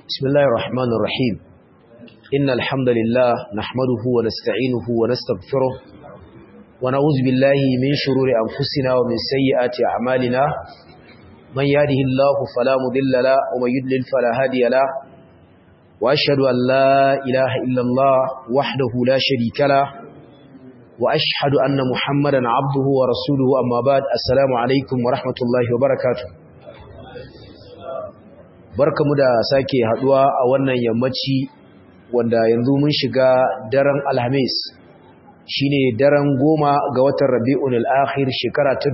بسم الله الرحمن الرحيم إن الحمد لله نحمده ونستعينه ونستغفره ونعوذ بالله من شرور أنفسنا ومن سيئات أعمالنا من يهده الله فلا مضل له ومن يضلل فلا هادي له وأشهد أن لا إله إلا الله وحده لا شريك له وأشهد أن محمدا عبده ورسوله أما بعد السلام عليكم ورحمة الله وبركاته barkamu da sake haduwa a wannan yammaci wanda yanzu mun shiga daren alhamis shine daren goma ga watan rabi'un al-akhir shekara ta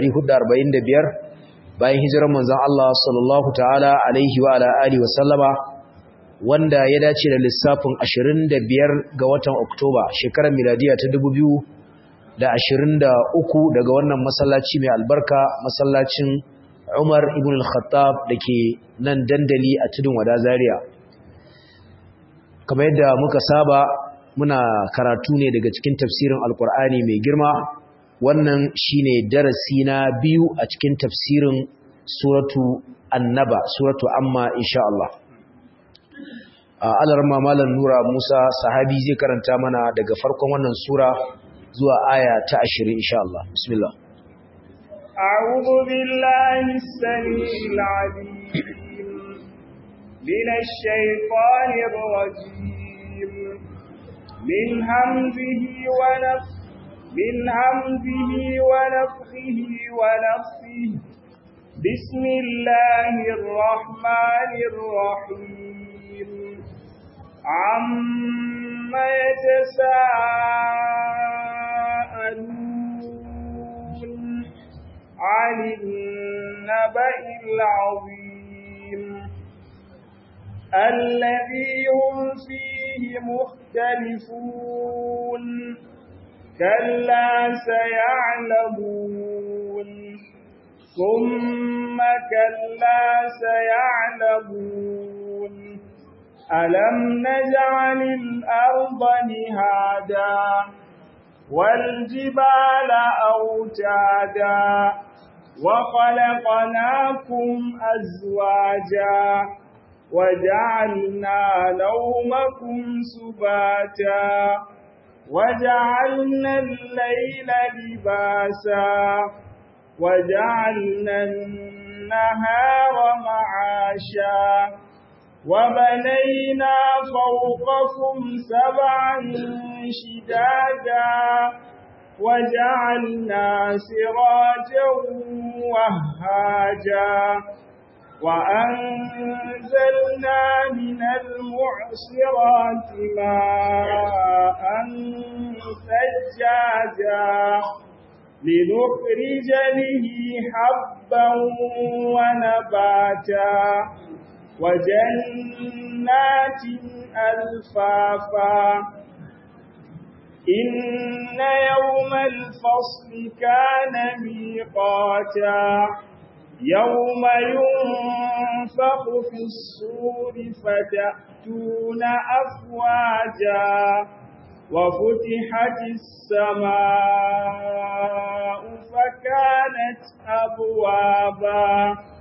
1445 bayan hijirar manzon Allah sallallahu ta'ala alaihi wa ala alihi wa sallama wanda ya dace da lissafin 25 ga watan oktoba shekarar miladiya ta 2023 daga wannan masallaci mai albarka masallacin Umar ibn al-Khattab dake nan dandali a tudun wada Zaria kamar yadda muka saba muna karatu ne daga cikin tafsirin Alkur'ani mai girma wannan shine darasi na biyu a cikin tafsirin suratu Annaba suratu Amma insha Allah Alarma Malam Nura Musa sahabi zai karanta mana daga farkon wannan sura zuwa aya ta 20 insha Allah bismillah أعوذ بالله السميع العليم من الشيطان الرجيم من همزه ونف من همزه ونفخه ونفسه بسم الله الرحمن الرحيم عم يتساءلون عن النبأ العظيم الذي هم فيه مختلفون كلا سيعلمون ثم كلا سيعلمون ألم نجعل الأرض مهادا والجبال أوتادا وخلقناكم أزواجا وجعلنا نومكم سباتا وجعلنا الليل لباسا وجعلنا النهار معاشا وبنينا فوقكم سبعا شدادا وجعلنا سراجا وهاجا وأنزلنا من المعصرات ماء ثجاجا لنخرج به حبا ونباتا وجنات ألفافا إن يوم الفصل كان ميقاتا يوم ينفخ في الصور فتأتون أفواجا وفتحت السماء فكانت أبوابا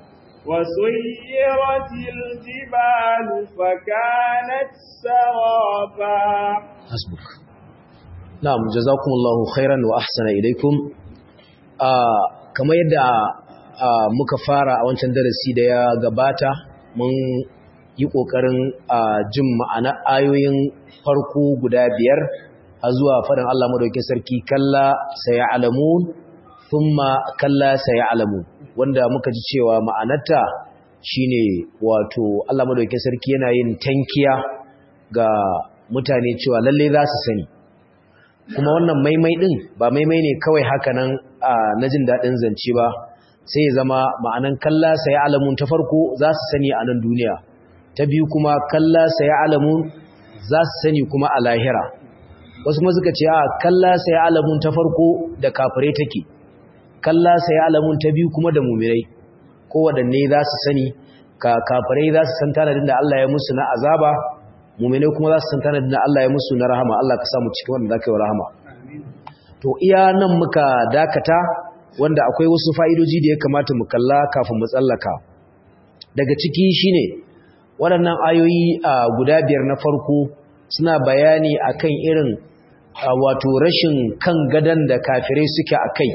وسيرت الجبال فكانت سرابا حسبك نعم جزاكم الله خيرا وأحسن إليكم آه كما يدعى muka fara a wancan darasi da ya gabata mun yi ƙoƙarin jin ma'ana ayoyin farko guda biyar a zuwa faɗin Allah madaukin sarki kalla saya alamun thumma kalla saya alamun wanda muka ji cewa ma'anarta shine wato Allah madaukin sarki yana yin tankiya ga mutane cewa lalle za su sani kuma wannan maimai din ba maimai ne kawai haka nan na jin daɗin zance ba sai ya zama ma'anan kalla sai alamun ta farko za su sani a nan duniya ta biyu kuma kalla sai alamun za su sani kuma a lahira wasu kuma suka ce a kalla sai alamun ta farko da kafirai take kalla sai alamun ta biyu kuma da mumirai ko waɗanne za su sani ka kafirai za su san tanadin da Allah ya musu na azaba mumirai kuma za su san tanadin da Allah ya musu na rahama Allah ka samu cikin wanda zaka yi rahama to iya nan muka dakata wanda akwai wasu fa'idoji da ya kamata mu kalla kafin mu tsallaka daga ciki shine waɗannan ayoyi guda biyar na farko suna bayani akan irin wato rashin kan gadan da kafirai suke akai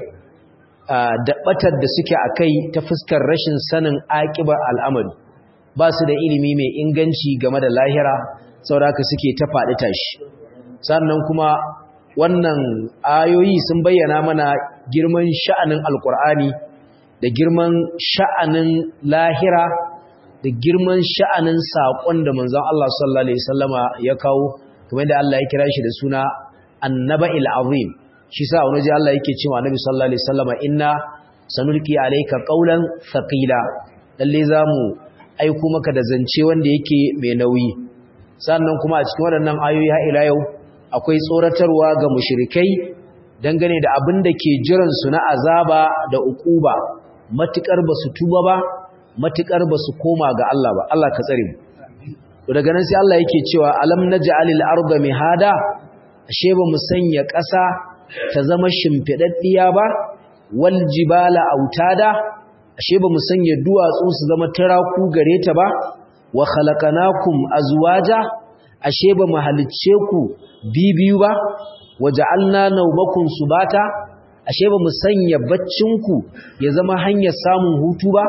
da batar da suke akai ta fuskar rashin sanin aƙibar al'amari ba su da ilimi mai inganci game da lahira sauraka suke ta faɗi tashi sannan kuma wannan ayoyi sun bayyana mana girman sha'anin alkur'ani da girman sha'anin lahira da girman sha'anin saƙon da manzon Allah sallallahu alaihi wasallama ya kawo kuma da Allah ya kira shi da suna annaba'il azim shi sa wani ji Allah yake cewa annabi sallallahu alaihi wasallama inna sanulqi alayka qawlan thaqila lalle zamu aiko maka da zance wanda yake mai nauyi sannan kuma a cikin waɗannan ayoyi har ila yau akwai tsoratarwa ga mushrikai dangane da abin da ke jiran su na azaba da ukuba matukar basu tuba ba matukar basu koma ga Allah ba Allah ka tsare mu to daga nan sai Allah yake cewa alam naj'alil arda mihada ashe ba mu sanya ƙasa ta zama shimfidaddiya ba wal jibala autada ashe ba mu sanya duwatsu su zama taraku gare ta ba wa khalaqnakum azwaja ashe ba mu halicce ku bibiyu ba waja'alna nawmakum subata ashe ba mu sanya baccin ku ya zama hanyar samun hutu ba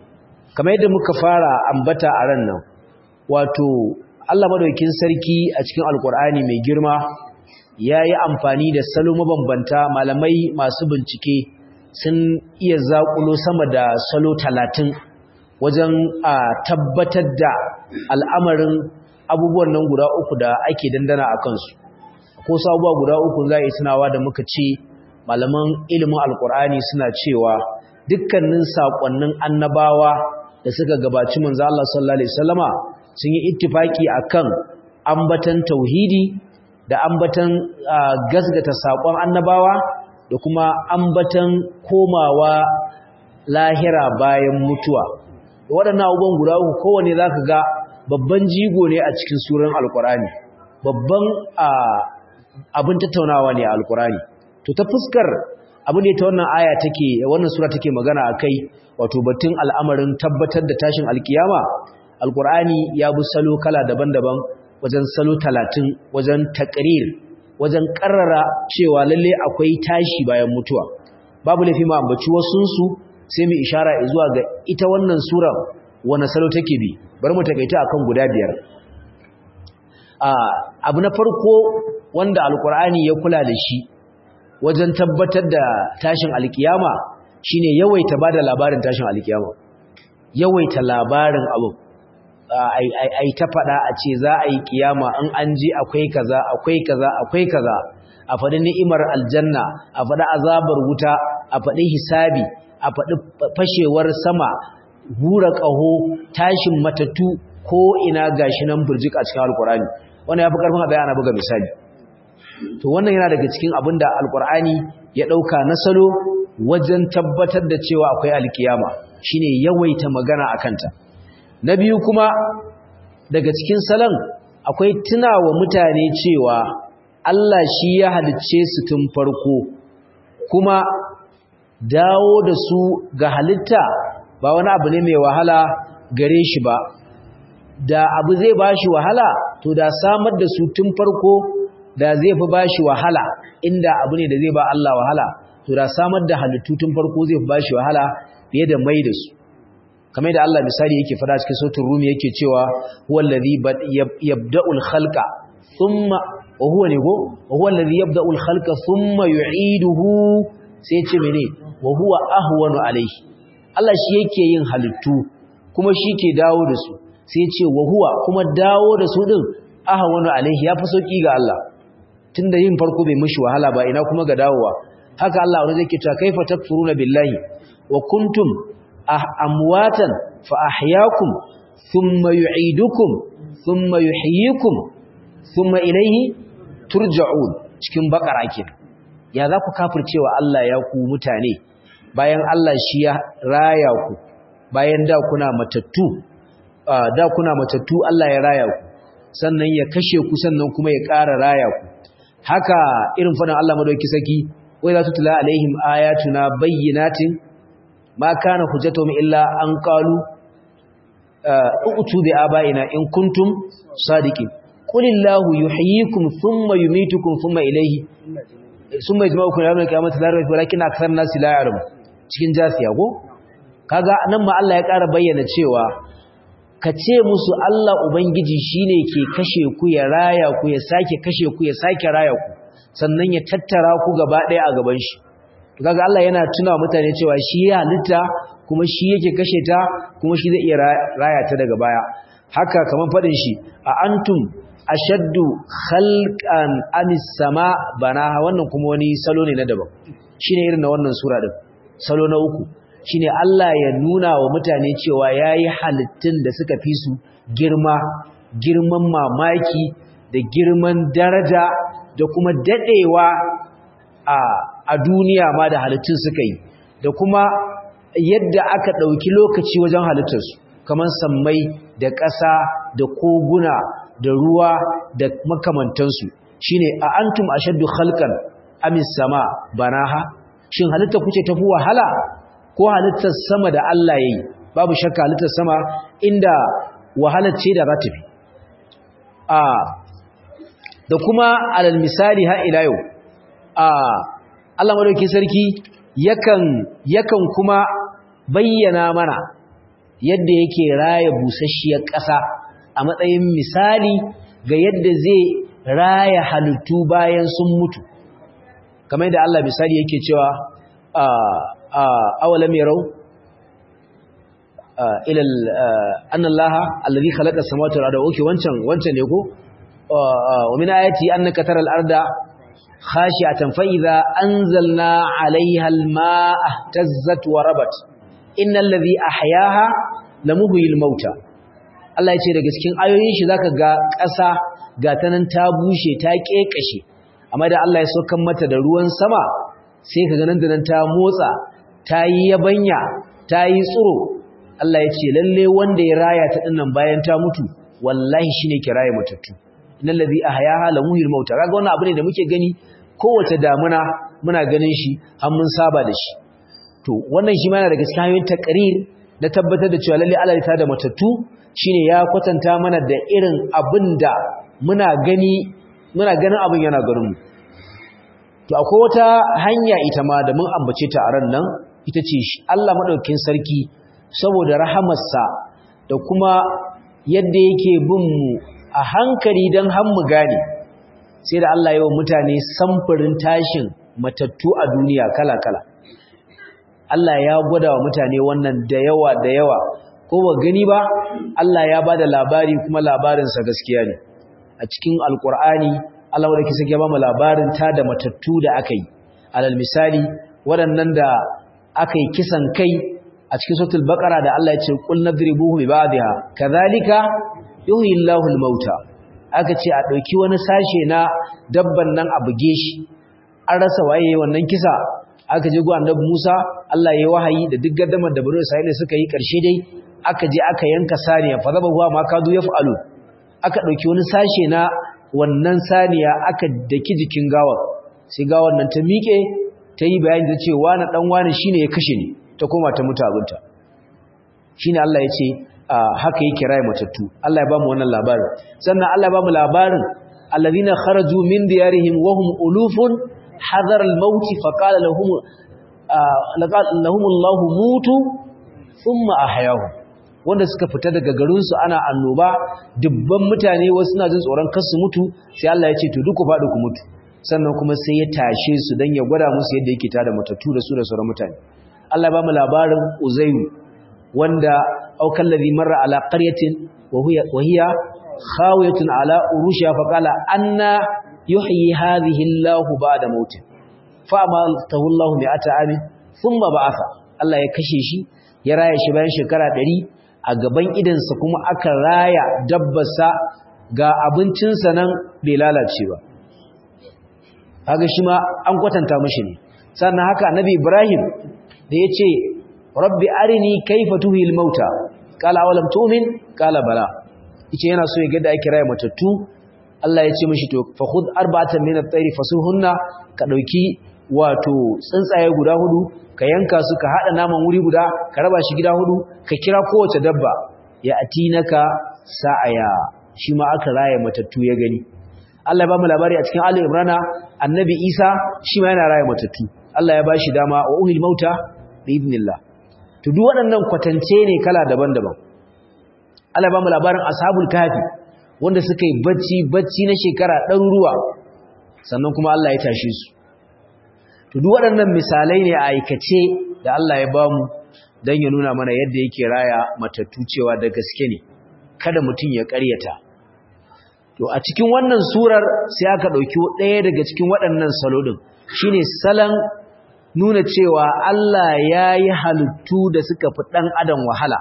kamar yadda muka fara ambata a ran nan wato Allah madaukakin sarki a cikin alkur'ani mai girma yayi amfani da salo mabambanta malamai masu bincike sun iya zaƙulo sama da salo talatin wajen a tabbatar da al'amarin abubuwan nan guda uku da ake dandana a kansu ko sabuwa guda uku za a yi tunawa da muka ce malaman ilimin alkur'ani suna cewa dukkanin saƙonnin annabawa da suka gabaci manzo Allah sallallahu alaihi wasallama sun yi ittifaki akan ambatan tauhidi da ambatan gasgata saƙon annabawa da kuma ambatan komawa lahira bayan mutuwa waɗannan abubuwan guda uku kowane za ka ga babban jigo ne a cikin suran alkurani babban abin tattaunawa ne a alkurani to ta fuskar abin da ta wannan aya take wannan sura take magana a kai wato batun al'amarin tabbatar da tashin alkiyama alkurani ya bi salo kala daban-daban wajen salo talatin wajen takrir wajen karrara cewa lalle akwai tashi bayan mutuwa babu laifi ma ambaci wasunsu sai mu ishara zuwa ga ita wannan sura wani salo take bi bari mu takaita akan guda biyar abu na farko wanda alkur'ani ya kula da shi wajen tabbatar da tashin alkiyama shine yawaita bada labarin tashin alkiyama yawaita labarin abu ai ta faɗa a ce za a yi kiyama in an ji akwai kaza akwai kaza akwai kaza a faɗi ni'imar aljanna a faɗi azabar wuta a faɗi hisabi a faɗi fashewar sama hura ƙaho tashin matattu ko ina gashi nan burjik a cikin alkur'ani wannan ya fi ƙarfin haɗaya ana buga misali to wannan yana daga cikin abin da alkur'ani ya ɗauka na salo wajen tabbatar da cewa akwai alkiyama shine yawaita magana a kanta na biyu kuma daga cikin salon akwai tunawa mutane cewa Allah shi ya halicce su tun farko kuma dawo da su ga halitta ba wani abu ne mai wahala gare shi ba da abu zai bashi wahala to da samar da su tun farko da zai fi bashi wahala inda abu ne da zai ba Allah wahala to da samar da halittu tun farko zai fi bashi wahala fiye da mai da su kamar da Allah misali yake fada cikin sautin rumi yake cewa huwa allazi yabda'ul khalqa thumma wa huwa ne go wa huwa allazi yabda'ul khalqa thumma yu'iduhu sai ce mene wa huwa ahwanu alayhi Allah shi yake yin halittu kuma shi ke dawo da su sai ce wa huwa kuma dawo da su din ahwanu alayhi yafi sauki ga Allah tunda yin farko bai mishi wahala ba ina kuma ga dawowa haka Allah wanda zai kita kaifa takfuruna billahi wa kuntum amwatan fa ahyaakum thumma yu'idukum thumma yuhyikum thumma ilayhi turja'un cikin bakara kenan ya za ku kafircewa Allah ya ku mutane bayan Allah shi ya raya ku bayan da kuna matattu da kuna matattu Allah ya raya ku sannan ya kashe ku sannan kuma ya ƙara raya ku haka irin fadan Allah madauki saki wai za tu tula alaihim ayatuna bayyinatin ma kana hujjatuhum illa an qalu uqtu bi abaina in kuntum sadiqin qulillahu yuhyikum thumma yumitukum thumma ilayhi thumma yajma'ukum yawm al-qiyamati la rayba walakin akthar an-nasi la ya'lamun cikin jasiya ko kaga nan ma Allah ya ƙara bayyana cewa ka ce musu Allah ubangiji shine ke kashe ku ya raya ku ya sake kashe ku ya sake raya ku sannan ya tattara ku gaba ɗaya a gaban shi kaga Allah yana tuna mutane cewa shi ya halitta kuma shi yake kashe ta kuma shi zai iya raya ta daga baya haka kaman fadin shi a antum ashaddu khalqan amis sama banaha wannan kuma wani salo ne na daban shine irin na wannan sura din salo na uku shine Allah ya nuna wa mutane cewa yayi halittun da suka fi su girma girman mamaki da girman daraja da kuma dadewa a a duniya ma da halittun suka yi da kuma yadda aka ɗauki lokaci wajen halittarsu kamar sammai da ƙasa da koguna da ruwa da makamantansu shine a antum ashaddu khalqan amis sama banaha shin halitta kuce tafi wahala ko halittar sama da Allah yayi babu shakka halittar sama inda wahalar ce da ratabi a da kuma alal misali ha ila yau a Allah madaukakin sarki yakan yakan kuma bayyana mana yadda yake raya busasshiyar ƙasa a matsayin misali ga yadda zai raya halittu bayan sun mutu kamar yadda Allah misali yake cewa awalam yarau ila anna Allah alladhi khalaqa as-samawati wal arda okay wancan wancan ne ko wa min ayati annaka taral arda khashi'atan fa idza anzalna 'alayha al-ma'a ihtazzat wa rabat innal ladhi ahyaha lamuhyil mauta Allah ya ce daga cikin ayoyin shi zaka ga ƙasa ga ta nan ta bushe ta kekashe amma da Allah ya saukan mata da ruwan sama sai ka ga nan da nan ta motsa ta yi yabanya ta yi tsiro Allah ya ce lalle wanda ya raya ta dinnan bayan ta mutu wallahi shine ke raya matattu innal ladhi ahyaha lamuhyil mauta kaga wannan abu ne da muke gani kowace damuna muna ganin shi har mun saba da shi to wannan shi ma yana daga cikin hanyoyin takrir na tabbatar da cewa lalle Allah ya tada matattu shine ya kwatanta mana da irin abinda muna gani muna ganin abin yana garin mu to akwai wata hanya ita ma da mun ambace ta a ran nan ita ce Allah madaukakin sarki saboda rahamarsa da kuma yadda yake bin mu a hankali dan har mu gane sai da Allah ya wa mutane samfurin tashin matattu a duniya kala-kala Allah ya gwada wa mutane wannan da yawa da yawa ko ba gani ba Allah ya bada labari kuma labarinsa gaskiya ne a cikin alkur'ani Allah wanda kisa ya ba mu labarin ta da matattu da aka yi alal misali waɗannan da aka yi kisan kai a cikin suratul baqara da Allah ya ce qul nadribuhu bi ba'dha kadhalika yuhyi Allahu al-mauta aka ce a dauki wani sashe na dabban nan a buge shi an rasa waye wannan kisa aka je gu annabi Musa Allah ya wahayi da duk gaddamar da Bani Isra'ila suka yi karshe dai aka je aka yanka saniya fa zaba huwa ma kadu yaf'alu aka dauki wani sashe na wannan saniya aka daki jikin gawar sai gawar nan ta miƙe ta yi bayani da cewa na dan wani shine ya kashe ni ta koma ta mutu abinta shine Allah ya ce haka yake raye matattu Allah ya ba mu wannan labarin sannan Allah ya ba mu labarin alladhina kharaju min diyarihim wa hum ulufun حذر الموت فقال لهم لقال لهم الله موتوا ثم احياهم wanda suka fita daga garinsu ana annoba dubban mutane wasu suna jin tsoron kar su mutu sai Allah ya ce to duk ku faɗi ku mutu sannan kuma sai ya tashe su dan ya gwada musu yadda yake tada matattu da su da sauran mutane Allah ya ba mu labarin Uzairu wanda aukan ladhi marra ala qaryatin wa hiya wa hiya khawiyatun ala urushiha fa qala anna yuhyi hadhihi Allah ba'da mauti fa amaltahu Allah mi'ata amin thumma ba'atha Allah ya kashe shi ya raya shi bayan shekara 100 a gaban idansa kuma aka raya dabbarsa ga abincinsa nan bai lalace ba kaga shi ma an kwatanta mishi ne sannan haka annabi Ibrahim da yace rabbi arini kayfa tuhil mauta qala awalam tu'min qala bala yace yana so ya ga da ake raya matattu Allah ya ce mishi to fa khudh arba'atan min at-tayr fasuhunna ka dauki wato tsuntsaye guda hudu ka yanka su ka hada naman wuri guda ka raba shi gida hudu ka kira kowace dabba ya atinaka sa'aya shi ma aka raya matattu ya gani Allah ya ba mu labari a cikin Ali Imran annabi Isa shi ma yana raya matattu Allah ya bashi dama wa uhil mauta bi idnillah to duk waɗannan kwatance ne kala daban-daban Allah ya ba mu labarin ashabul kafi wanda suka yi bacci bacci na shekara ɗaruruwa sannan kuma Allah ya tashe su to duk waɗannan misalai ne a aikace da Allah ya ba mu don ya nuna mana yadda yake raya matattu cewa da gaske ne kada mutum ya ƙaryata to a cikin wannan surar sai aka ɗauki ɗaya daga cikin waɗannan salo ɗin shine salon nuna cewa Allah ya yi halittu da suka fi ɗan adam wahala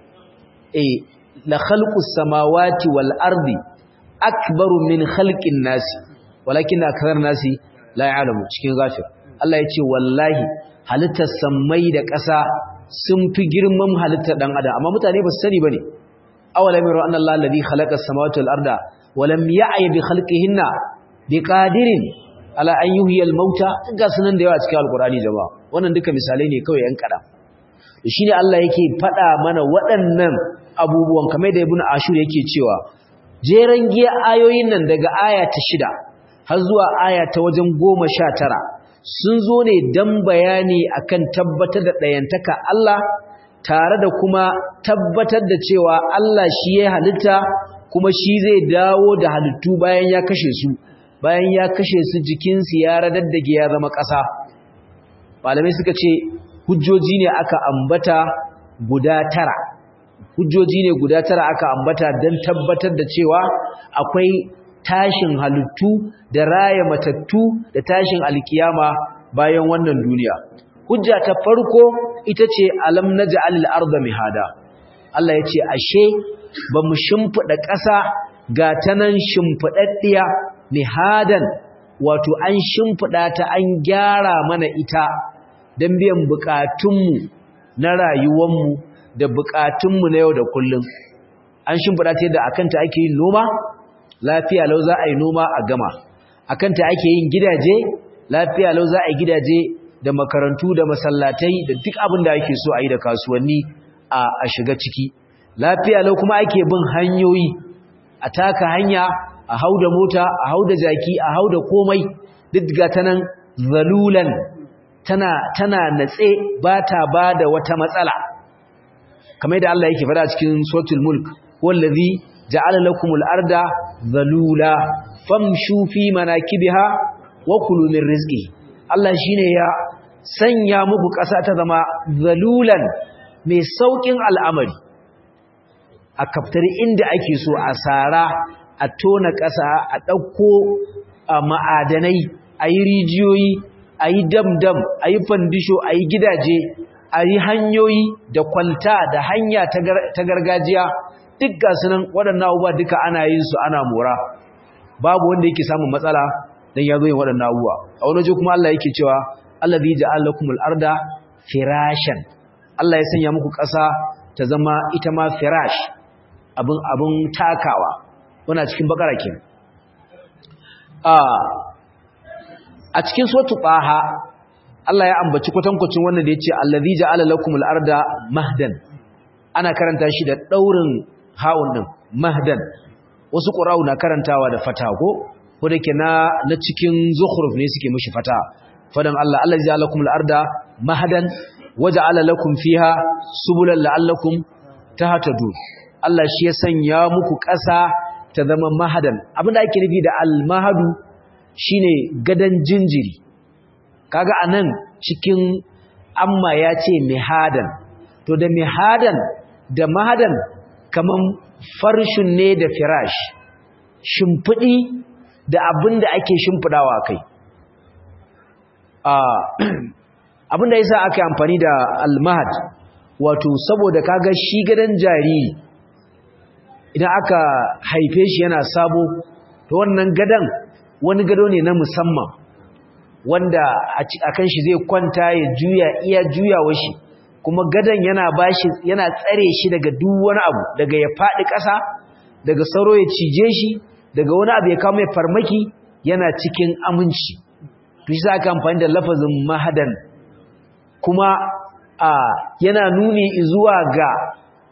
e la khalqus samawati wal ardi akbaru min khalqin nasi walakin akthar nasi la ya'lamu cikin ghafir Allah ya ce wallahi halittar sammai da ƙasa sun fi girman halittar ɗan adam amma mutane ba su sani bane awalam yara anna Allah alladhi khalaqa as-samawati wal arda wa lam ya'ya bi khalqihinna biqadirin ala an yuhyi al-mauta ga sunan da yawa cikin alqur'ani jama'a wannan duka misalai ne kawai yan kada shine Allah yake faɗa mana waɗannan abubuwan kamar da ibnu ashur yake cewa jeran giya ayoyin nan daga aya ta shida har zuwa aya ta wajen goma sha tara sun zo ne don bayani akan tabbatar da ɗayantaka Allah tare da kuma tabbatar da cewa Allah shi ya halitta kuma shi zai dawo da halittu bayan ya kashe su bayan ya kashe su jikinsu ya radaddage ya zama ƙasa malamai suka ce hujjoji ne aka ambata guda tara hujjoji ne guda tara aka ambata don tabbatar da cewa akwai tashin halittu da raya matattu da tashin alkiyama bayan wannan duniya hujja ta farko ita ce alam naj'al al-ardha mihada Allah ya ce ashe ba mu shimfida ƙasa ga tanan shimfidaddiya mihadan wato an shimfida ta an gyara mana ita dan biyan bukatunmu na rayuwarmu da bukatunmu na yau da kullum an shimfida ta yadda akanta ake yin noma lafiya lau za a yi noma a gama a kanta ake yin gidaje lafiya lau za a yi gidaje da makarantu da masallatai da duk abin da ake so a yi da kasuwanni a shiga ciki lafiya lau kuma ake bin hanyoyi a taka hanya a hau da mota a hau da jaki a hau da komai duk ga ta nan zalulan tana tana natse ba ta ba da wata matsala kamar da Allah yake faɗa cikin suratul mulk wallazi ja'ala lakumul arda zalula famshu fi manakibiha wa kulu min rizqi Allah shine ya sanya muku ƙasa ta zama zalulan mai saukin al'amari a kaftari inda ake so a sara a tona ƙasa a ɗauko ma'adanai a yi rijiyoyi a yi dam-dam a yi fandisho a yi gidaje a yi hanyoyi da kwalta da hanya ta gargajiya duk ga sunan waɗannan abubuwa duka ana yin su ana mora babu wanda yake samun matsala dan ya zo yin waɗannan abubuwa a wani waje kuma Allah yake cewa allazi ja'ala lakumul arda firashan Allah ya sanya muku ƙasa ta zama ita ma firash abin abin takawa wannan cikin bakara kin a a cikin suratul taha Allah ya ambaci kwatankwacin wannan da yace allazi ja'ala lakumul arda mahdan ana karanta shi da daurin hawun din mahdan wasu qura'u na karantawa da fata ko ko dake na na cikin zukhruf ne suke mishi fata fadan Allah Allah ya ja'ala lakumul arda mahdan waja'ala lakum fiha subulan la'allakum tahtadun Allah shi ya sanya muku ƙasa ta zama mahadan abinda ake nufi da al-mahadu shine gadan jinjiri kaga anan cikin amma ya ce mihadan to da mihadan da mahadan kaman farshin ne da firash shimfidi da abin da ake shimfidawa kai abin da yasa aka yi amfani da almahad wato saboda kaga shi gadan jariri idan aka haife shi yana sabo to wannan gadan wani gado ne na musamman wanda a kan shi zai kwanta ya juya iya juyawa shi kuma gadon yana bashi yana tsare shi daga duk wani abu daga ya faɗi ƙasa daga sauro ya cije shi daga wani abu ya kawo mai farmaki yana cikin aminci to shi aka amfani da lafazin mahadan kuma a yana nuni zuwa ga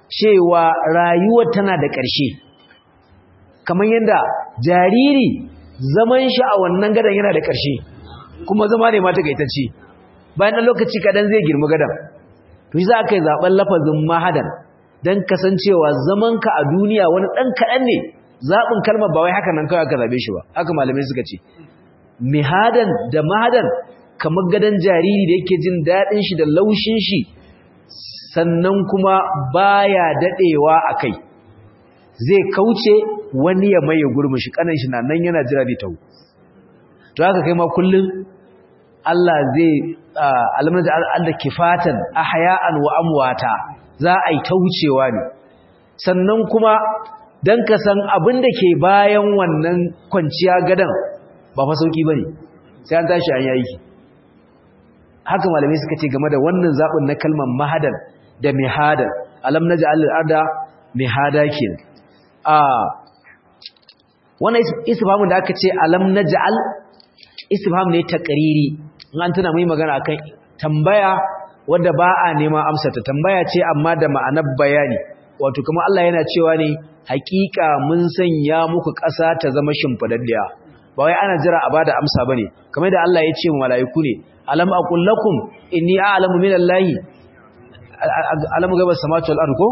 cewa rayuwar tana da ƙarshe kamar yadda jariri zaman shi a wannan gadon yana da ƙarshe kuma zama ne mata gaitacce bayan ɗan lokaci kaɗan zai girma gadon to shi za ka yi zaɓen lafazin mahadan don kasancewa zamanka a duniya wani ɗan kaɗan ne zaɓin kalmar ba wai haka nan kawai aka zaɓe shi ba haka malamai suka ce mihadan da mahadan kamar gadon jariri da yake jin daɗin shi da laushin shi sannan kuma baya daɗewa a kai zai kauce wani ya maye gurbin shi kanan shi na nan yana jira da tau to haka kai ma kullum Allah zai alamar da Allah kifatan ahya'an wa amwata za a yi ta wucewa ne sannan kuma dan ka san abin da ke bayan wannan kwanciya gadan ba fa sauki bane sai an tashi an yayi haka malamai suka ce game da wannan zabin na kalmar mahadan da mihadan alam naj'al al-arda mihada kin a wannan istifhamun da aka ce alam naj'al istifham ne taqriri in an tuna mai magana akan tambaya wanda ba a neman amsa ta tambaya ce amma da ma'anar bayani wato kuma Allah yana cewa ne hakika mun sanya muku ƙasa ta zama shimfidaddiya ba wai ana jira a bada amsa bane kamar da Allah ya ce wa mala'iku ne alam aqul lakum inni a'lamu min Allahi alamu gaba samatu wal ard ko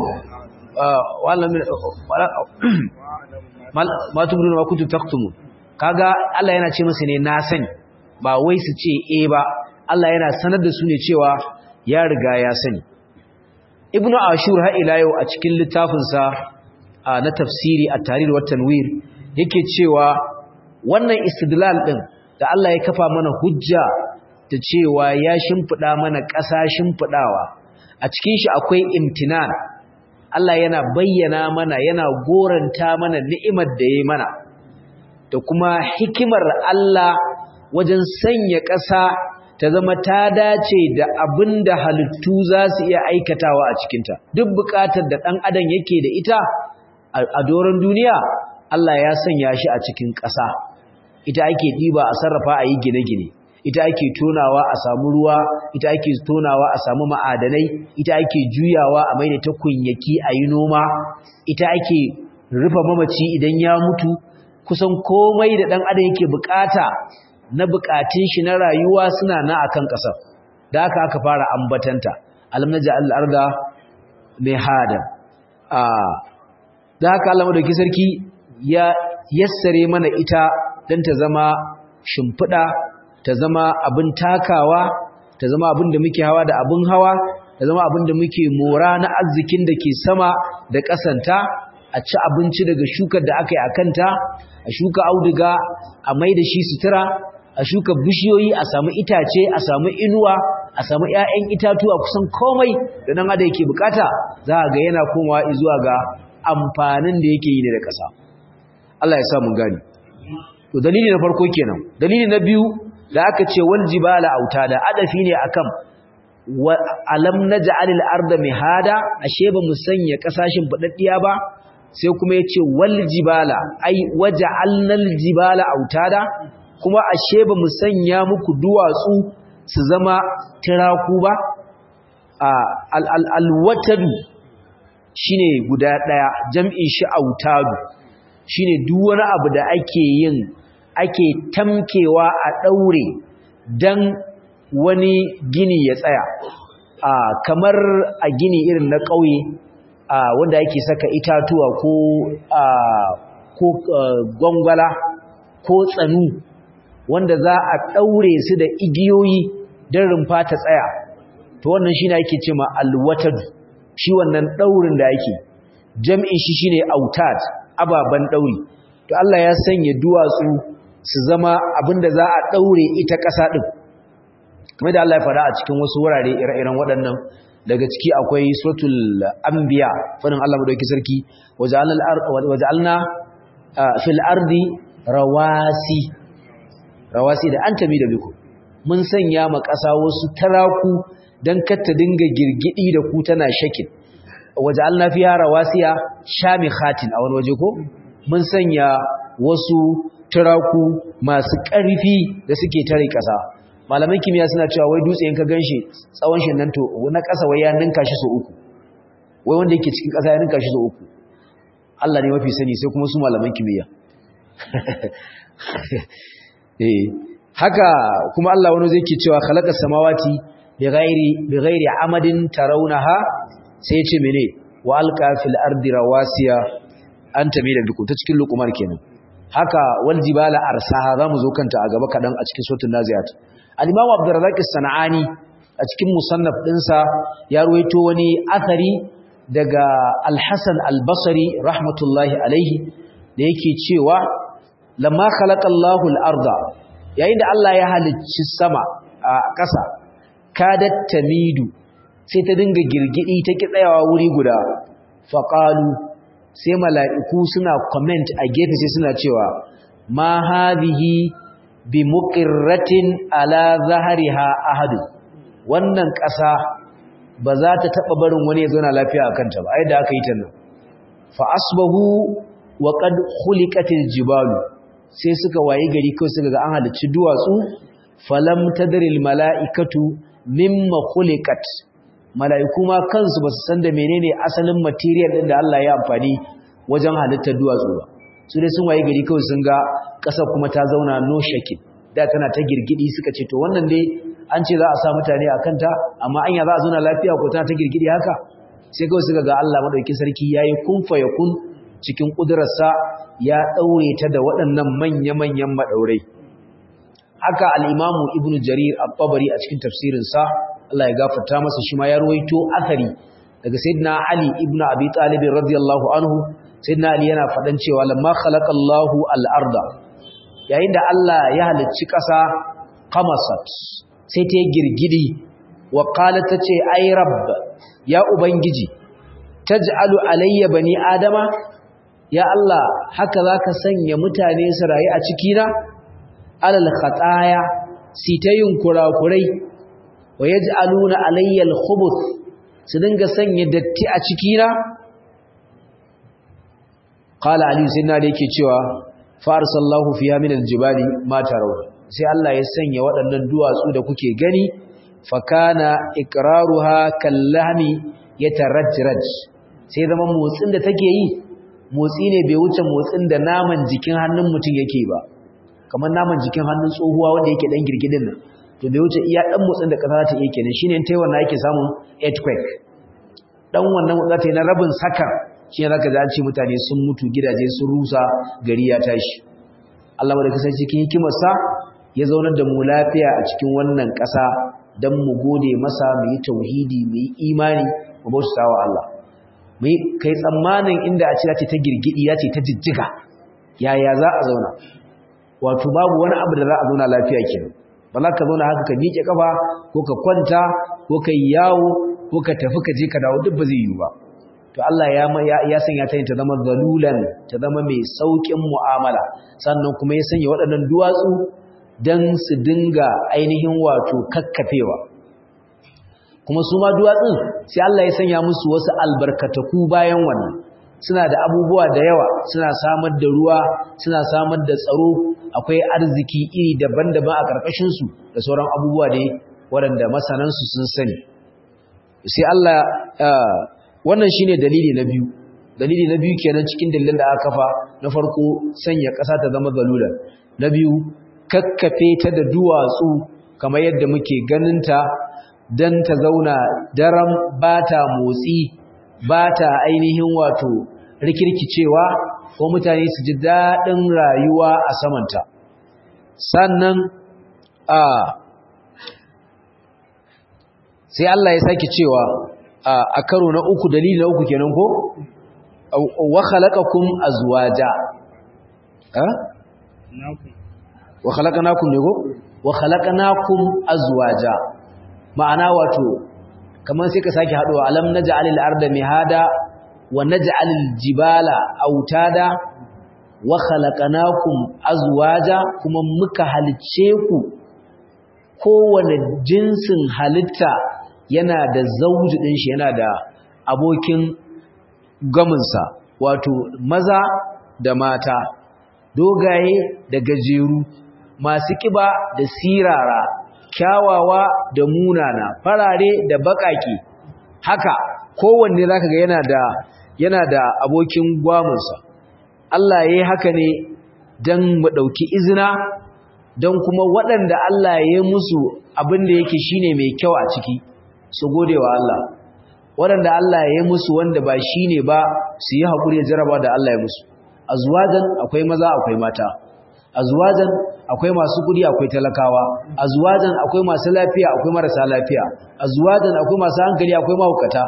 ma tubduna ma kuntum taktumun kaga Allah yana ce musu ne na sani ba wai su ce eh ba Allah yana sanar da su ne cewa ya riga ya sani ibnu ashur ha ila yau a cikin littafin sa na tafsiri at-tahrir wa tanwir yake cewa wannan istidlal din da Allah ya kafa mana hujja da cewa ya shimfida mana ƙasa shimfidawa a cikin shi akwai imtinan Allah yana bayyana mana yana goranta mana ni'imar da yayi mana da kuma hikimar Allah wajen sanya ƙasa ta zama ta dace da abin da halittu za su iya aikatawa a cikinta duk buƙatar da ɗan adam yake da ita a doron duniya Allah ya sanya shi a cikin ƙasa ita ake ɗiba a sarrafa a yi gine-gine ita ake tonawa a samu ruwa ita ake tonawa a samu ma'adanai ita ake juyawa a maida ta kunyaki a yi noma ita ake rufe mamaci idan ya mutu kusan komai da ɗan adam yake bukata na bukatun shi na rayuwa suna na akan ƙasar da aka aka fara ambatanta alam naja al-arda mihada a da haka Allah madauki sarki ya yassare mana ita dan ta zama shimfida ta zama abin takawa ta zama abin da muke hawa da abin hawa ta zama abin da muke mora na arzikin da ke sama da ƙasanta a ci abinci daga shukar da aka yi a kanta a shuka auduga a mai da shi sutura a shuka bishiyoyi a samu itace a samu inuwa a samu 'ya'yan itatuwa kusan komai da nan ada yake bukata za a ga yana komawa zuwa ga amfanin da yake yi da ƙasa Allah ya sa mun gani to dalili na farko kenan dalili na biyu da aka ce wal jibala autada adafi ne akan alam naj'alil arda mihada ashe ba mu sanya kasashin fadaddiya ba sai kuma yace wal jibala ai waja'alnal jibala autada kuma ashe ba mu sanya muku duwatsu su zama tiraku ba al al alwatadu shine guda daya jam'in shi autadu shine duk wani abu da ake yin ake tamkewa a daure dan wani gini ya tsaya a kamar a gini irin na ƙauye a wanda yake saka itatuwa ko a ko gwangwala ko tsanu wanda za a ɗaure su da igiyoyi don rumfa ta tsaya to wannan shi ne ake ce ma alwatadu shi wannan ɗaurin da ake jam'in shi shine autad ababen ɗauri to Allah ya sanya duwatsu su zama abinda za a ɗaure ita ƙasa ɗin kamar da Allah ya faɗa a cikin wasu wurare ire-iren waɗannan daga ciki akwai suratul anbiya fadin Allah madauki sarki waja'alna fil ardi rawasi rawasi da an tabi da biku mun sanya ma ƙasa wasu taraku dan kar ta dinga girgidi da ku tana shakin waja'alna fiha rawasiya shamikhatin a wani waje ko mun sanya wasu taraku masu ƙarfi da suke tare ƙasa malaman kimiyya suna cewa wai dutse in ka ganshi tsawon shi nan to na ƙasa wai ya ninka shi so uku wai wanda yake cikin ƙasa ya ninka shi da uku Allah ne mafi sani sai kuma su malaman kimiyya eh haka kuma Allah wani zai ke cewa khalaqa samawati bighairi bighairi amadin tarawunaha sai ya ce mene wa alqa fil ardi rawasiya an tamida bikum ta cikin luqman kenan haka wal jibala arsaha zamu zo kanta a gaba kadan a cikin suratul naziat al-imam abdurrazzaq as-sanani a cikin musannaf dinsa ya ruwaito wani athari daga al-hasan al-basri rahmatullahi alaihi da yake cewa lamma khalaqallahu al-arda yayin da Allah ya halicci sama a ƙasa kadat tamidu sai ta dinga girgidi ta ki tsayawa wuri guda faqalu sai mala'iku suna comment a gefe sai suna cewa ma hadhihi bi muqirratin ala zahriha ahad wannan ƙasa ba za ta taba barin wani ya zauna lafiya a kanta ba ai da aka yi ta nan fa asbahu wa qad khuliqatil jibalu sai suka waye gari kawai suka ga an halicci duwatsu falam tadril mala'ikatu mimma khuliqat mala'iku ma kansu ba su san da menene asalin material din da Allah ya amfani wajen halittar duwatsu ba su dai sun waye gari kawai sun ga ƙasa kuma ta zauna no shakin da tana ta girgidi suka ce to wannan dai an ce za a sa mutane a kanta amma anya za a zauna lafiya ko tana ta girgidi haka sai kawai suka ga Allah madaukakin sarki yayi kun fa yakun cikin kudurarsa ya daure ta da waɗannan manya-manyan madaurai haka al-imamu ibnu jarir at-tabari a cikin tafsirinsa Allah ya gafarta masa shi ma ya ruwaito athari daga sayyidina Ali ibn Abi Talib radiyallahu anhu sayyidina Ali yana fadan cewa lamma khalaqallahu al-arda yayin da Allah ya halicci ƙasa qamasat sai ta girgidi wa qalat tace ay rabb ya ubangiji taj'alu alayya bani adama ya Allah haka zaka sanya mutane su rayu a cikina alal khataya sitayin kurakurai wa yaj'aluna alayya al-khubuth su dinga sanya datti a cikina qala ali sayyidina da yake cewa fa arsallahu fiha min al-jibali ma taraw sai Allah ya sanya waɗannan duwatsu da kuke gani fa kana iqraruha kallahmi yatarajraj sai zama motsin da take yi motsi ne bai wuce motsin da naman jikin hannun mutum yake ba kamar naman jikin hannun tsohuwa wanda yake dan girgidin nan to bai wuce iya dan motsin da kasa ta iya kenan shine tai wannan yake samun earthquake dan wannan za ta yi na rabin sakan shi ne zaka ji an ce mutane sun mutu gidaje sun rusa gari ya tashi Allah da kasance cikin hikimarsa ya zaunar da mu lafiya a cikin wannan ƙasa dan mu gode masa mu yi tauhidi mu yi imani mu bauta wa Allah mu kai tsammanin inda a ce ta ta girgidi ya ce ta jijjiga yaya za a zauna wato babu wani abu da za a zauna lafiya kenan ba za ka zauna haka ka miƙe kafa ko ka kwanta ko ka yi yawo ko ka tafi ka je ka dawo duk ba zai yiwu ba to Allah ya ya sanya ta ta zama zalulan ta zama mai saukin mu'amala sannan kuma ya sanya waɗannan duwatsu dan su dinga ainihin wato kakkafewa kuma su ma duwatsun sai Allah ya sanya musu wasu albarkataku bayan wannan suna da abubuwa da yawa suna samar da ruwa suna samar da tsaro akwai arziki iri daban-daban a ƙarƙashinsu da sauran abubuwa da waɗanda masanansu sun sani sai Allah wannan shine dalili na biyu dalili na biyu kenan cikin dalilan da aka kafa na farko sanya ƙasa ta zama zalulan na biyu kakkafe ta da duwatsu kamar yadda muke ganinta don ta zauna daram ba ta motsi ba ta ainihin wato rikirkicewa ko mutane su ji daɗin rayuwa a samanta sannan a sai Allah ya sake cewa a karo na uku dalili na uku kenan ko wa khalaqakum azwaja ha wa khalaqnakum ne ko wa khalaqnakum azwaja ma'ana wato kamar sai ka sake haduwa alam naj'alil arda mihada wa naj'alil jibala autada wa khalaqnakum azwaja kuma muka halicce ku kowane jinsin halitta yana da zauji din shi yana da abokin gaminsa wato maza da mata dogaye da gajeru masu kiba da sirara kyawawa da munana farare da bakake haka kowanne zaka ga yana da yana da abokin gwamunsa Allah yayi haka ne dan mu dauki izina dan kuma waɗanda Allah ya musu abin da yake shine mai kyau a ciki su godewa Allah waɗanda Allah ya musu wanda ba shine ba su yi hakuri da jaraba da Allah ya musu azwajan akwai maza akwai mata azwajan akwai masu kudi akwai talakawa azwajan akwai masu lafiya akwai marasa lafiya azwajan akwai masu hankali akwai mahaukata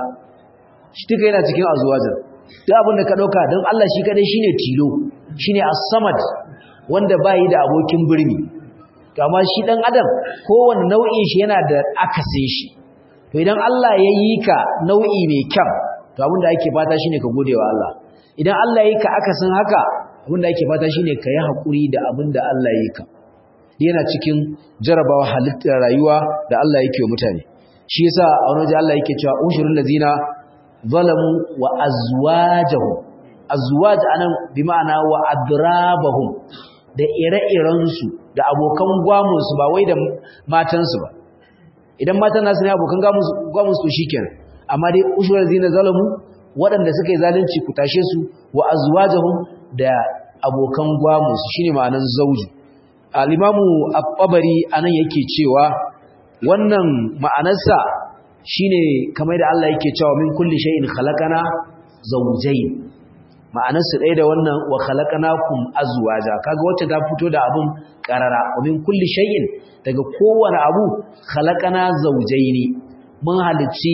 shi duka yana cikin azwajan duk abin da ka dauka don Allah shi kadai shine tilo shine as-samad wanda bai da abokin birni to amma shi dan adam kowanne nau'in shi yana da akasin shi to idan Allah ya yi ka nau'i mai kyau to abin da ake fata shine ka gode wa Allah idan Allah ya yi ka akasin haka abin da ake fata shine ka yi hakuri da abin da Allah ya yi ka yana cikin jarabawa halittar rayuwa da Allah yake wa mutane shi yasa a wani waje Allah yake cewa ushurul ladina zalamu wa azwajahum azwaj anan bi ma'ana wa adrabahum da ire-iren su da abokan gwamun su ba wai da matan su ba idan matan nasu ne abokan gwamun su shikenan amma dai ushurul ladina zalamu waɗanda suka yi zalunci ku tashe su wa azwajahum da abokan gwamun su shine ma'anar zauji al-imamu at-tabari anan yake cewa wannan ma'anarsa shine kamar da Allah yake cewa min kulli shay'in khalaqana zawjayn ma'anarsa ɗaya da wannan wa khalaqnakum azwaja kaga wacce ta fito da abun karara wa min kulli shay'in daga kowane abu khalaqana zawjayni mun halicci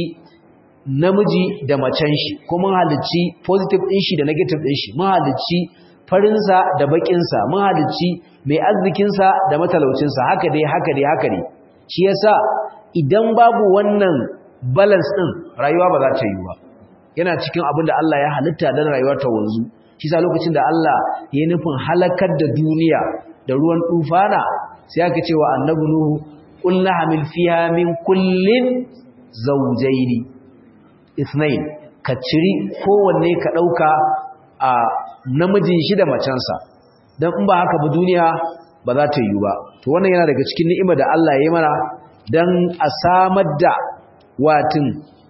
namiji da macen shi ko mun halicci positive din shi da negative din shi mun halicci farinsa da bakinsa mun halicci mai arzikinsa da matalaucinsa haka dai haka dai haka dai shi yasa idan babu wannan balance din rayuwa ba za ta yi ba yana cikin abin da Allah ya halitta don rayuwa ta wanzu shi sa lokacin da Allah ya nufin halakar da duniya da ruwan tufana sai aka ce wa annabi nuhu qul hamil fiha min kullin zawjaini ithnain ka ciri kowanne ka dauka a namijin shi da macensa dan in ba haka ba duniya ba za ta yi ba to wannan yana daga cikin ni'ima da Allah ya yi mana dan a samar da watin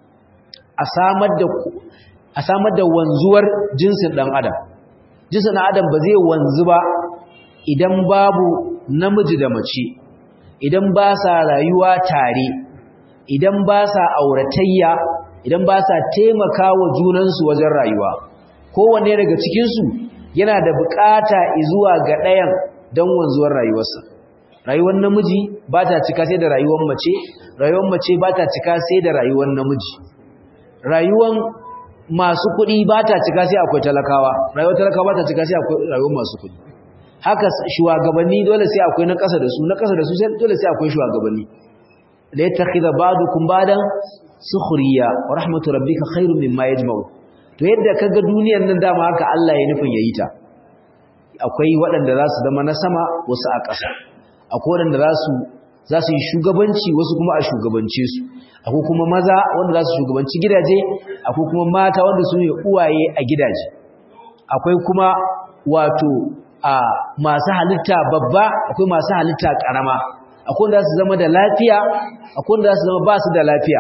a samar da a samar da wanzuwar jinsin dan adam jinsin dan adam ba zai wanzu ba idan babu namiji da mace idan ba sa rayuwa tare idan ba sa auratayya idan ba sa taimakawa junansu wajen rayuwa kowanne daga cikinsu yana da bukata zuwa ga ɗayan don wanzuwar rayuwarsa rayuwar namiji ba ta cika sai da rayuwar mace rayuwar mace ba ta cika sai da rayuwar namiji rayuwar masu kuɗi ba ta cika sai akwai talakawa rayuwar talakawa ba ta cika sai akwai rayuwar masu kuɗi haka shugabanni dole sai akwai na ƙasa da su na ƙasa da su sai dole sai akwai shugabanni la yattakhidha ba'dukum ba'dan sukhriya wa rahmatu rabbika khairun mimma yajma'u to yadda kaga duniyar nan dama haka Allah ya nufin yayi ta akwai waɗanda za su zama na sama wasu a ƙasa akwai waɗanda za su za su yi shugabanci wasu kuma a shugabance su akwai kuma maza wanda za su shugabanci gidaje akwai kuma mata wanda su ne uwaye a gidaje akwai kuma wato a masu halitta babba akwai masu halitta ƙarama akwai wanda za su zama da lafiya akwai wanda za su zama ba su da lafiya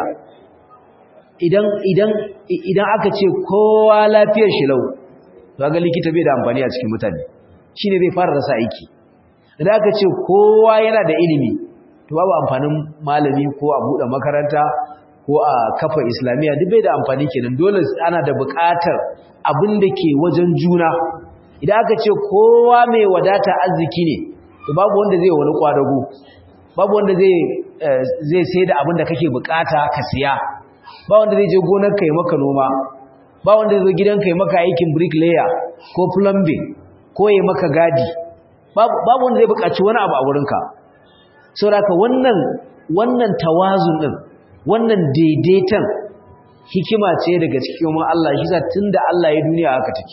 idan idan idan aka ce kowa lafiyar shi lau to ga likita bai da amfani a cikin mutane shine zai fara rasa aiki idan aka ce kowa yana da ilimi to babu amfanin malami ko a bude makaranta ko a kafa islamiya duk bai da amfani kenan dole ana da buƙatar abin da ke wajen juna idan aka ce kowa mai wadata arziki ne to babu wanda zai wani kwadago babu wanda zai zai sai da abin da kake bukata ka siya ba wanda zai je gonar kai maka noma ba wanda zai zo gidan kai maka aikin bricklayer ko plumbing ko yayi maka gadi babu wanda zai buƙaci wani abu a wurinka saboda wannan wannan tawazun din wannan daidaitan hikima ce daga cikin mu Allah shi sa tunda Allah ya duniya haka take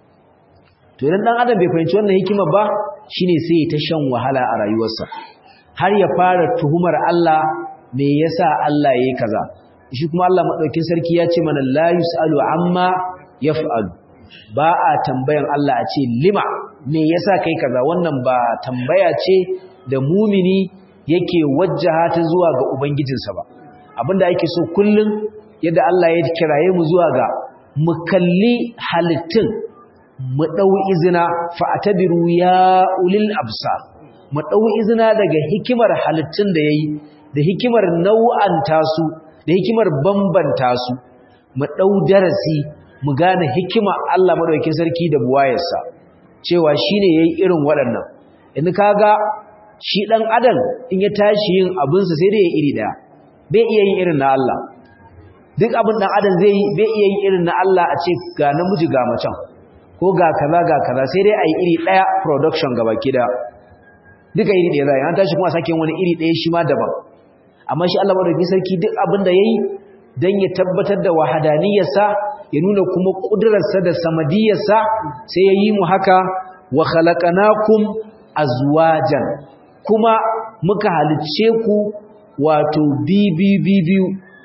to idan dan adam bai fahimci wannan hikima ba shine sai ya ta shan wahala a rayuwarsa har ya fara tuhumar Allah me yasa Allah yayi kaza shi kuma Allah madaukin sarki ya ce mana la yusalu amma yaf'alu ba a tambayan Allah a ce lima me yasa kai kaza wannan ba tambaya ce da mumini yake wajjaha ta zuwa ga ubangijinsa ba abinda yake so kullun yadda Allah ya kiraye mu zuwa ga mu kalli halittun mu dau izina fa atabiru ya ulil absar mu dau izina daga hikimar halittun da yayi da hikimar nau'anta su da hikimar bambanta su mu dau darasi mu gane hikima Allah madaukakin sarki da buwayarsa cewa shine yayi irin waɗannan in kaga shi dan adam in ya tashi yin abin sa sai dai ya iri daya bai iya yin irin na Allah duk abin dan adam zai yi bai iya yin irin na Allah a ce ga namiji ga macen ko ga kaza ga kaza sai dai ayi iri daya production gaba kida duka iri daya zai an tashi kuma sake wani iri daya shi ma daban amma shi Allah madaukakin sarki duk abin da yayi dan ya tabbatar da wahadaniyarsa ya nuna kuma kudurarsa da samadiyarsa sai ya yi mu haka wa khalaqnakum azwajan kuma muka halicce ku wato bibibibiyu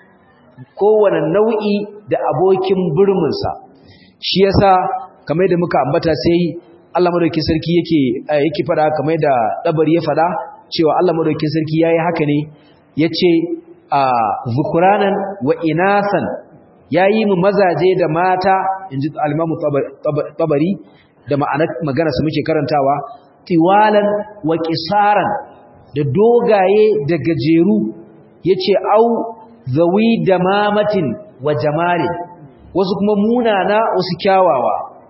kowane nau'i da abokin burminsa shi yasa kamar da muka ambata sai Allah madaukakin sarki yake yake fada kamar da dabari ya fada cewa Allah madaukakin sarki yayi haka ne yace a zukuranan wa inasan yayi mu mazaje da mata inji al-Imam Tabari da ma'anar magana su muke karantawa tiwalan wa qisaran da dogaye da gajeru yace au zawi damamatin wa jamalin wasu kuma munana wasu kyawawa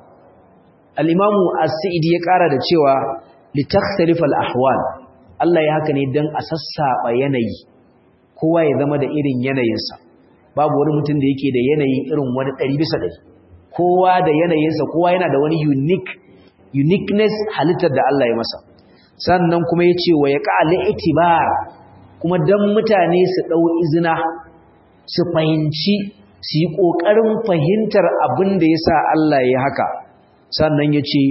al-Imam As-Sa'idi ya kara da cewa litakhtalifa al-ahwal Allah ya haka ne dan a sassaba yanayi kowa ya zama da irin yanayinsa babu wani mutum da yake da yanayi irin wani ɗari bisa ɗari kowa da yanayinsa kowa yana da wani unique uniqueness halittar da Allah ya masa sannan kuma ya ce wa ya ƙa'ali itibar kuma don mutane su ɗau izina su fahimci su yi ƙoƙarin fahimtar abin da ya sa Allah ya haka sannan ya ce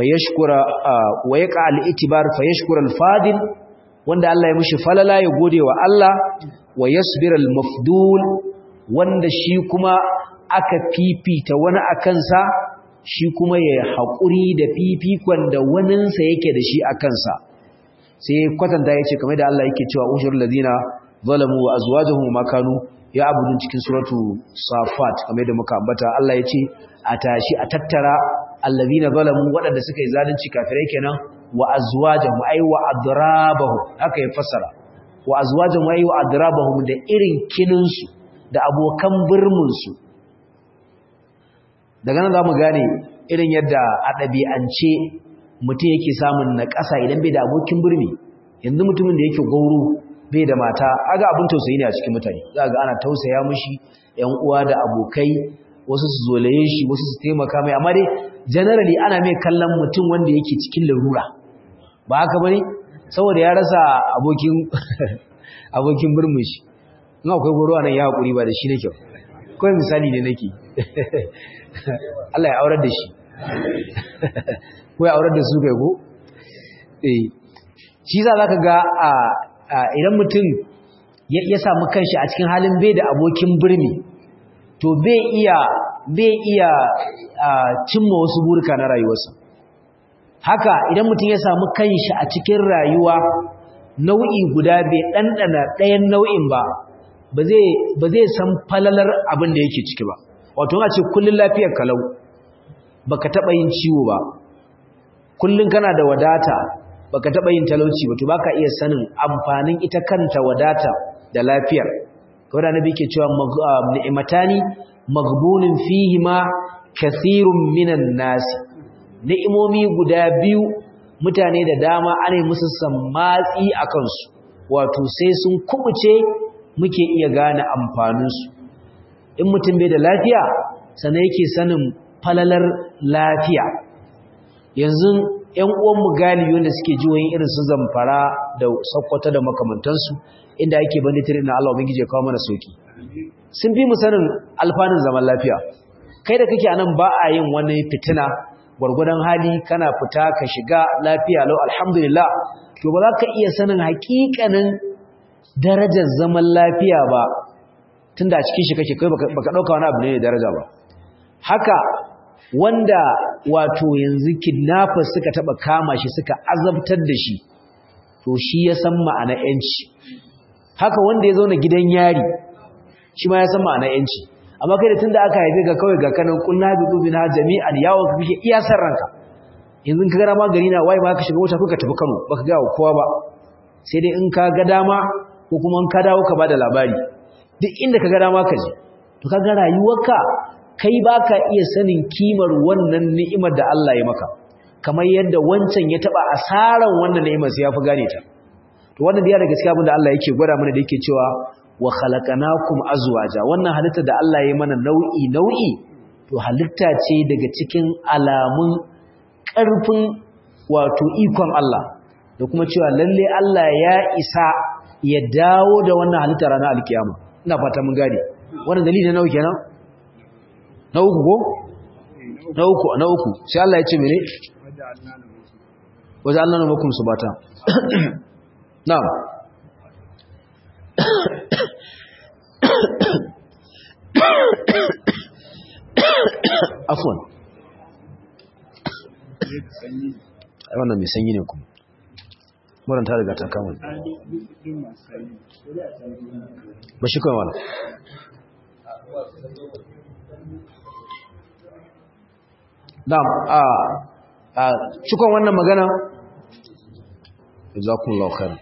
wa ya ƙa'ali itibar fayashkura alfadil wanda Allah ya mishi falala ya gode wa Allah wa yasbiral mafdul wanda shi kuma aka fifita wani akansa shi kuma ya haƙuri da fifikon da waninsa yake da shi akansa sai kwatanta yace kamar da Allah yake cewa ushur ladina zalamu wa azwajuhum ma kanu ya abudun cikin suratu safat kamar da muka ambata Allah yace a tashi a tattara alladina zalamu waɗanda suka yi zalunci kafirai kenan wa azwajahum ay wa adrabahum haka ya fassara wa azwajahum ay wa adrabahum da irin kininsu da abokan birmin su daga nan zamu gane irin yadda a ɗabi'ance mutum yake samun naƙasa idan bai da abokin birni yanzu mutumin da yake gauro bai da mata aga abin tausayi ne a cikin mutane za ga ana tausaya mishi ƴan uwa da abokai wasu su zolaye shi wasu su taimaka mai amma dai generally ana mai kallon mutum wanda yake cikin larura ba haka bane saboda ya rasa abokin abokin burmin shi in akwai goro anan ya hakuri ba da shi nake kawai misali ne nake Allah ya aurar da shi ko ya aurar da su kai ko eh shi za zaka ga a idan mutum ya samu kanshi a cikin halin bai da abokin birni to bai iya bai iya cimma wasu burka na rayuwarsa haka idan mutum ya samu kanshi a cikin rayuwa nau'i guda bai ɗanɗana ɗayan nau'in ba ba zai san falalar abin da yake ciki ba wato a ce kullum lafiyar kalau baka taɓa yin ciwo ba kullum kana da wadata baka taɓa yin talauci ba to baka iya sanin amfanin ita kanta wadata da lafiyar kawai da nabi ke cewa ni'matani maghbunun fihi ma kathirun minan nasi ni'imomi guda biyu mutane da dama ana musu sammatsi a kansu wato sai sun kubuce muke iya gane amfaninsu in mutum bai da lafiya sannan yake sanin falalar lafiya yanzu ‘yan uwanmu galibi wanda suke jiwoyin irin su zamfara da sakkwata da makamantansu inda ake banditiri na Allah ubangiji ya kawo mana sauki sun fi mu sanin alfanun zaman lafiya kai da kake anan ba a yin wani fitina gwargwadon hali kana fita ka shiga lafiya lau alhamdulillah to ba za ka iya sanin hakikanin darajar zaman lafiya ba tunda a cikin shi kake kai baka dauka wani abu ne da daraja ba haka wanda wato yanzu kidnappers suka taba kama shi suka azabtar da shi to shi ya san ma'ana yanci haka wanda ya zauna gidan yari shi ma ya san ma'anar yanci amma kai da tunda aka haife ka kawai ga kanan kullu bi dubina jami'an yawo ka kike iya san ranka yanzu ka ga ma gari na wai ma ka shiga mota kuka tafi Kano baka ga kowa ba sai dai in ka ga dama ko kuma in ka dawo ka bada labari duk inda ka ga dama ka je to kaga rayuwarka kai baka iya sanin kimar wannan ni'imar da Allah ya maka kamar yadda wancan ya taba asaran wannan ni'imar sai ya fi gane ta to wannan da ya daga cikin abin da Allah yake gwada mana da yake cewa wa khalaqnakum azwaja wannan halitta da Allah ya mana nau'i nau'i to halitta ce daga cikin alamun ƙarfin wato ikon Allah da kuma cewa lalle Allah ya isa ya dawo da wannan halitta ranar alkiyama ina fata mun gane wannan dalili na nawa kenan na uku ko na uku na uku sai Allah ya ce mene waje Allah na makum subata na'am afwan ai wannan mai sanyi ne kuma muran ta riga ta kama ba shi kawai wala na'am a a cikon wannan magana jazakumullahu khairan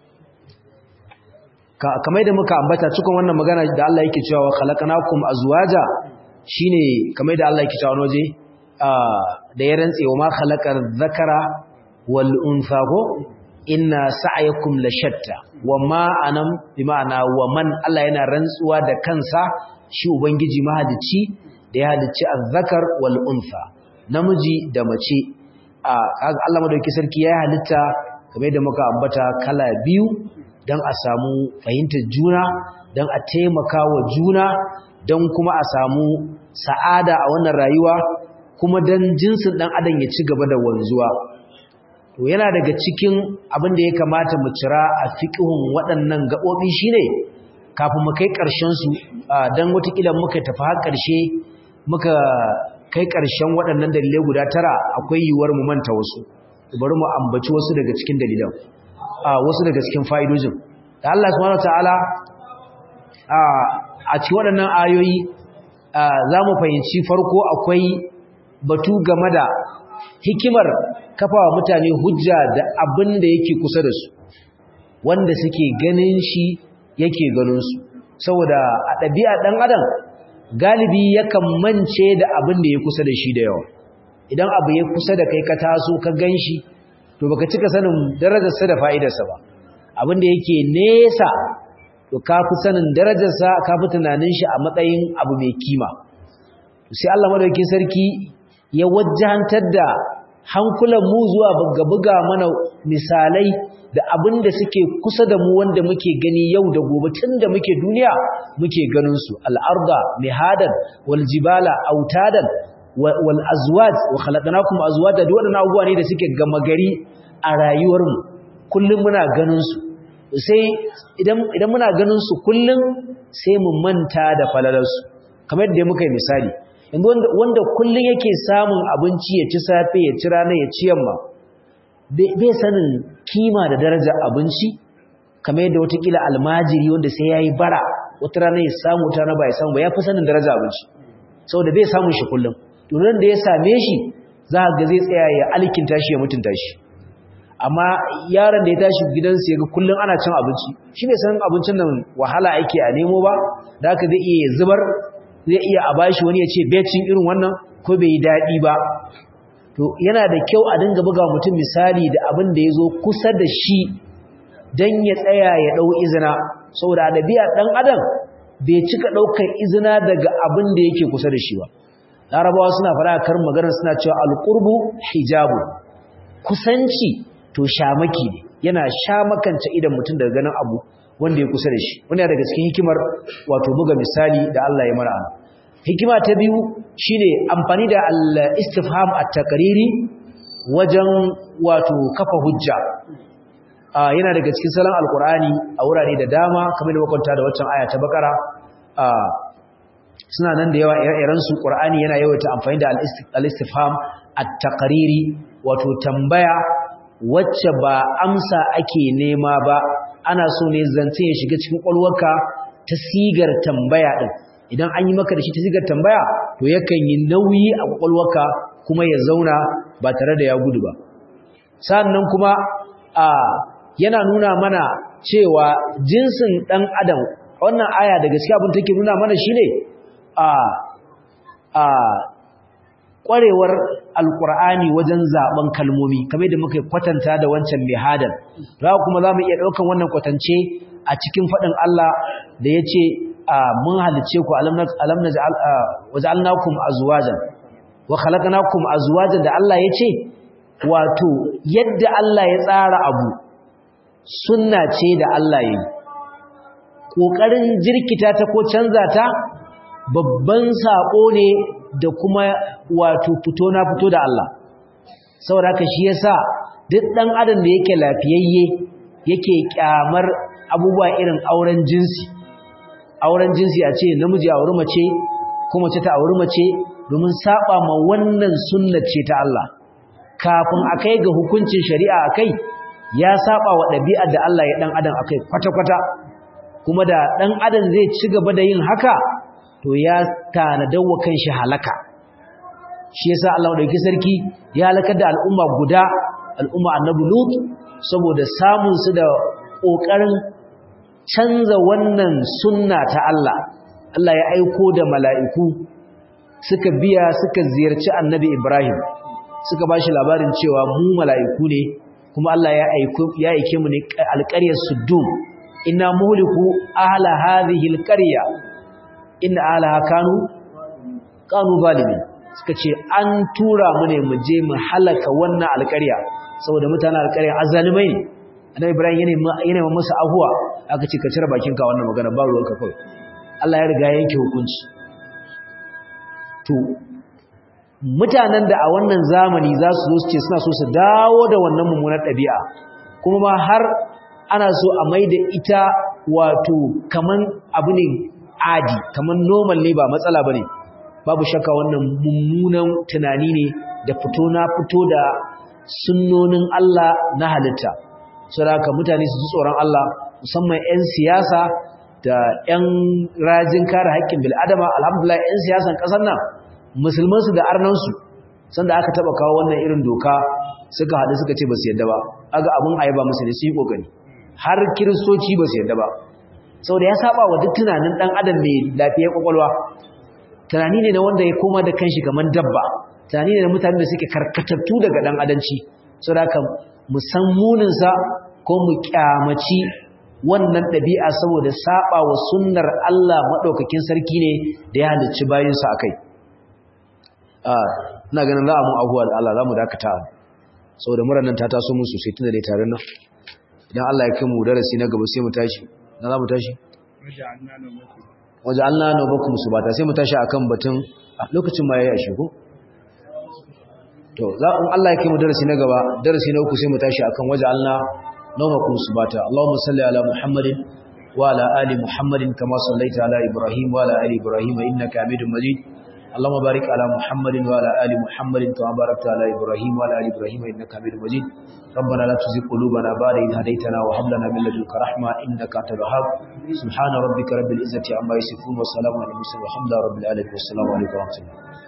kamar da muka ambata cikon wannan magana da Allah yake cewa khalaqnakum azwaja shine kamar da Allah yake cewa waje da ya rantse wa ma khalaqar dhakara wal untha ko inna sa'yakum la shatta wa ma anam bi ma'ana wa man Allah yana rantsuwa da kansa shi ubangiji mahadici da ya halicci azzakar wal untha namiji da mace Allah madauki sarki ya halitta kamar da muka ambata kala biyu don a samu fahimtar juna don a taimaka wa juna don kuma a samu sa'ada a wannan rayuwa kuma don jinsin ɗan adam ya ci gaba da wanzuwa to yana daga cikin abin da ya kamata mu cira a fiƙihun waɗannan gaɓoɓi shine kafin mu kai ƙarshensu don watakila muka tafi har ƙarshe muka kai ƙarshen waɗannan dalilai guda tara akwai yiwuwar mu manta wasu bari mu ambaci wasu daga cikin dalilan wasu daga cikin fa'idojin da Allah subhanahu wataala a cikin waɗannan ayoyi za mu fahimci farko akwai batu game da hikimar kafawa mutane hujja da abin da yake kusa da su wanda suke ganin shi yake ganinsu saboda a ɗabi'a ɗan adam galibi yakan mance da abin da ya kusa da shi da yawa idan abu ya kusa da kai ka taso ka gan shi to baka cika sanin darajarsa da fa'idarsa ba abin da yake nesa to ka fi sanin darajarsa ka fi tunanin shi a matsayin abu mai kima sai Allah madaukakin sarki ya wajjantar da hankulan mu zuwa buga mana misalai da abin da suke kusa da mu wanda muke gani yau da gobe tun da muke duniya muke ganin su al'arda mihadan wal jibala autadan wal azwaj wa khalaqnakum azwaja duk wadannan abubuwa ne da suke gama gari a rayuwar mu kullum muna ganin su sai idan idan muna ganin su kullum sai mu manta da falalar su kamar yadda muka yi misali yanzu wanda wanda kullum yake samun abinci ya ci safe ya ci rana ya ci yamma bai sanin kima da darajar abinci kamar yadda watakila almajiri wanda sai yayi bara wata rana ya samu wata rana ba ya samu ba ya fi sanin darajar abinci saboda bai samun shi kullum tunan da ya same shi za ga zai tsaya ya alkinta shi ya mutunta shi amma yaron da ya tashi gidansu ya ga kullum ana cin abinci shi ne sanin abincin nan wahala ake a nemo ba da haka zai iya zubar zai iya a bashi wani ya ce becin irin wannan ko bai yi daɗi ba to yana da kyau a dinga buga mutum misali da abin da ya zo kusa da shi don ya tsaya ya ɗau izina saboda ɗabi'ar ɗan adam bai cika ɗaukar izina daga abin da yake kusa da shi ba larabawa suna fara kar magana suna cewa alqurbu hijabu kusanci to shamaki ne yana shamakance idan mutum daga ganin abu wanda ya kusa da shi wanda daga cikin hikimar wato buga misali da Allah ya mara hikima ta biyu shine amfani da al-istifham at-taqriri wajen wato kafa hujja yana daga cikin salon alqur'ani a wurare da dama kamar da makwanta da waccan aya ta bakara suna nan da yawa ire-iren su Qur'ani yana yawaita amfani da al-istifham at-taqriri wato tambaya wacce ba amsa ake nema ba ana so ne zance ya shiga cikin kwalwarka ta sigar tambaya din idan an yi maka da shi ta sigar tambaya to yakan yi nauyi a kwakwalwarka kuma ya zauna ba tare da ya gudu ba sannan kuma a yana nuna mana cewa jinsin dan adam wannan aya da gaskiya abin take nuna mana shine a a kwarewar alkur'ani wajen zaben kalmomi kamar da muka kwatanta da wancan mihadan za kuma za mu iya ɗaukan wannan kwatance a cikin faɗin Allah da ya ce mun halice ku alam na waja'alnakum azwajan wa khalaqnakum azwajan da Allah ya ce wato yadda Allah ya tsara abu sunna ce da Allah ya yi ƙoƙarin jirkita ta ko canza ta babban saƙo ne da kuma wato fito na fito da Allah saboda haka shi yasa duk dan adam da yake lafiyayye yake kyamar abubuwa irin auren jinsi auren jinsi a ce namiji a auri mace ko mace ta auri mace domin saba ma wannan sunnar ce ta Allah kafin akai ga hukuncin shari'a akai ya saba wa ɗabi'ar da Allah ya dan adam akai kwata-kwata kuma da dan adam zai ci gaba da yin haka to ya tanadawa kanshi halaka shi yasa Allah dauki sarki ya halakar da al'umma guda al'umma annabi lut saboda samun su da kokarin canza wannan sunna ta Allah Allah ya aiko da mala'iku suka biya suka ziyarci annabi Ibrahim suka bashi labarin cewa mu mala'iku ne kuma Allah ya aiko ya aike mu ne alƙaryar Suddum inna muhliku ahla hadhihi alqarya inna alaha kanu kanu zalimin suka ce an tura mu ne mu je mu halaka wannan alƙarya saboda mutanen alƙarya azalimai ne annabi ibrahim yana yana masa ahuwa aka ce ka cire bakin ka wannan magana ba ruwanka kawai Allah ya riga yanke hukunci to mutanen da a wannan zamani za su zo su ce suna so su dawo da wannan mummunar ɗabi'a kuma ma har ana so a maida ita wato kaman abu ne adi kamar normal ne ba matsala bane babu shakka wannan mummunan tunani ne da fito na fito da sunnonin Allah na halitta saboda mutane su ji tsoron Allah musamman 'yan siyasa da 'yan rajin kare haƙƙin bil'adama alhamdulillah 'yan siyasan ƙasar nan musulmansu da arnansu sanda aka taɓa kawo wannan irin doka suka haɗu suka ce ba su yadda ba aga abin ayaba musu ne su yi ƙoƙari har kiristoci ba su yadda ba saboda ya saba wa duk tunanin dan adam mai lafiyar kwakwalwa tunani ne na wanda ya koma da kanshi kaman dabba tunani ne na mutanen da suke karkatattu daga dan adanci saboda haka mu san munin sa ko mu kyamaci wannan dabi'a saboda saba wa sunnar Allah madaukakin sarki ne da ya halicci bayin sa akai ah ina ganin za mu abuwa da Allah za mu dakata saboda muran nan ta taso mu sosai tunda dai tarin nan idan Allah ya kai mu darasi na gaba sai mu tashi na za mu tashi waje Allah na bakum su bata sai mu tashi akan batun lokacin ma yayi a shigo to za in Allah ya kai mu darasi na gaba darasi na uku sai mu tashi akan waje Allah na bakum su bata Allahumma salli ala Muhammadin wa ala ali Muhammadin kama sallaita ala Ibrahim wa ala ali Ibrahim innaka Hamidum Majid اللهم بارك على محمد وعلى ال محمد كما باركت على ابراهيم وعلى ال ابراهيم انك حميد مجيد ربنا لا تزغ قلوبنا بعد إذ هديتنا وهب لنا من لدنك رحمه انك انت الوهاب سبحان ربك رب العزه عما يصفون وسلام على المرسلين والحمد لله رب العالمين والسلام عليكم ورحمه الله